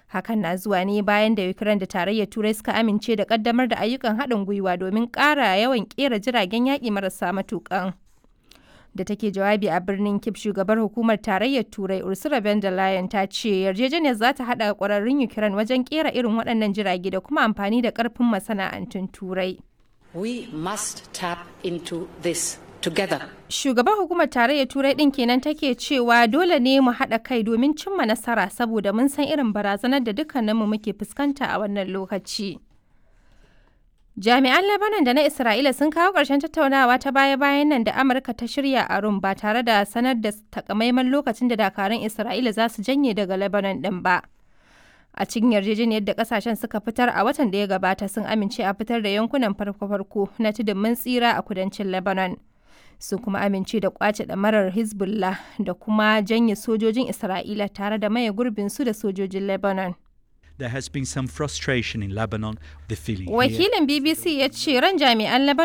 Hakan na zuwa ne bayan da Ukraine da tarayyar Turai suka amince da kaddamar da ayyukan haɗin gwiwa domin ƙara yawan ƙera jiragen yaƙi marasa matuƙan. Da take jawabi a birnin Kyiv, shugabar hukumar tarayyar Turai Ursula von der Leyen ta ce yarjejeniyar za ta haɗa ƙwararrun Ukraine wajen ƙera irin waɗannan jirage da kuma amfani da ƙarfin masana'antun Turai. We must tap into this together. Shugaban hukumar tarayyar Turai ɗin kenan take cewa dole ne mu haɗa kai domin cimma nasara saboda mun san irin barazanar da dukkaninmu muke fuskanta a wannan lokaci. Jami'an Lebanon da na Isra'ila sun kawo ƙarshen tattaunawa ta baya-bayan nan da Amurka ta shirya a Rum ba tare da sanar da takamaiman lokacin da dakarun Isra'ila za su janye daga Lebanon ɗin ba. A cikin yarjejeniyar da kasashen suka fitar a watan da ya gabata sun amince a fitar da yankunan farko-farko na tudun mun tsira a kudancin Lebanon. Sun kuma amince da kwace ɗamarar Hezbollah da kuma janye sojojin Isra'ila tare da maye gurbin su da sojojin Lebanon. There has been some frustration in Lebanon. The feeling here Wakilin BBC ya ce ran jami'an Lebanon